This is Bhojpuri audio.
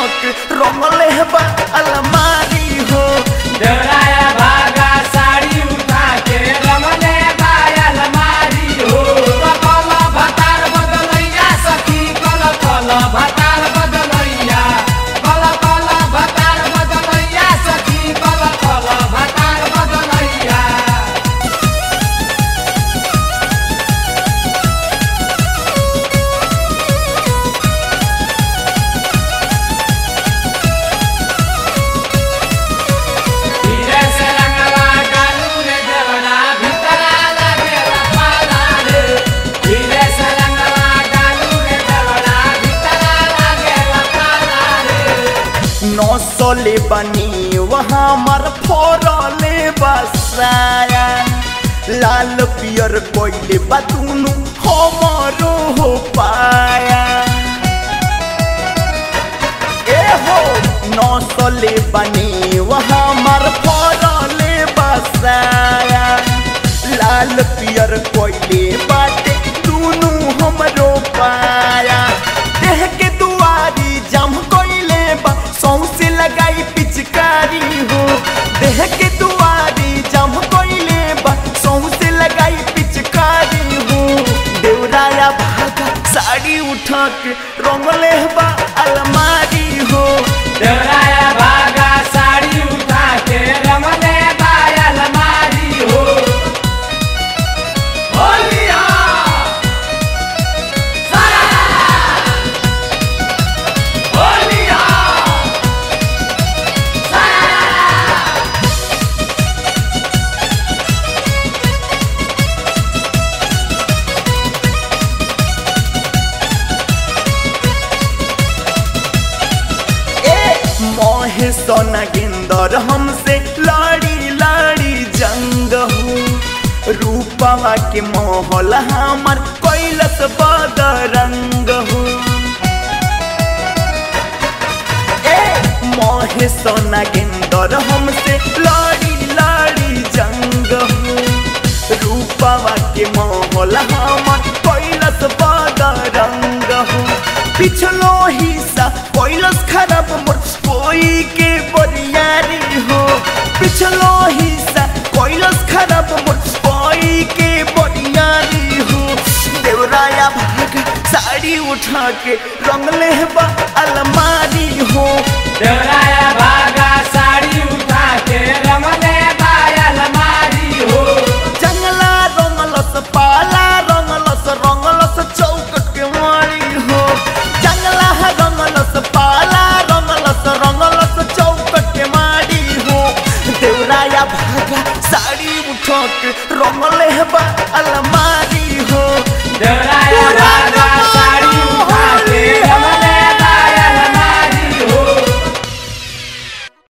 के रंगले बा अलमारी हो देवराया भागा साड़ी उठा के रमने बायल मारी हो कल भतार बदलैया सखी कल कल भतार बदलैया कल कल भतार बदलैया सखी कल कल भतार बदलैया धीरे से रंगवा डालू रे देवरा भीतरा लागेला पाला रे धीरे से रंगवा डालू रे देवरा भीतरा लागेला पाला रे नौसले बनी वहाँ मर फोरले बसाया लाल पियर कोइले बतूनु हमरो हो पाया ए हो नौसले बनी वहाँ मर फोरले बसाया लाल पियर कोइले बाटे दूनु हमरो पाया देह के दुआरी जम कोइले बा सौंसे लगाई पिचकारी हो देह के दुआरी जम कोइले बा सौंसे लगाई पिचकारी हो देवराया भागा साड़ी उठा के रंगले बा अलमारी हो देवराया भागा साड़ी उठा के रमने बायल मारी हो होलिया सारा होलिया ए मोहे सोना गेंदर हमसे लाड़ी लाड़ी जंग हो रूपवा के मोहल हमर कैलस बदरंग हो ए मोहे सोना गेंदर हमसे लाड़ी लाड़ी जंग हो रूपवा के मोहल हमर कैलस बदरंग हो पिछलो हिस्सा कैलस खराब मोर कोई के बरियारी हो पिछलो हिस्सा कैलस खराब मोर कोई के बरियारी हो देवराया भाग साड़ी उठा के रंगले बा अलमारी हो देवराया भागा साड़ी उठा के रमने बायल मारी हो जंगला रंगलस पाला रंगलस रंगलस चौकट के मारी हो जंगला रंगलस पाला रंगलस रंगलस चौकट के मारी हो देवराया भागा साड़ी उठा के रंगले बा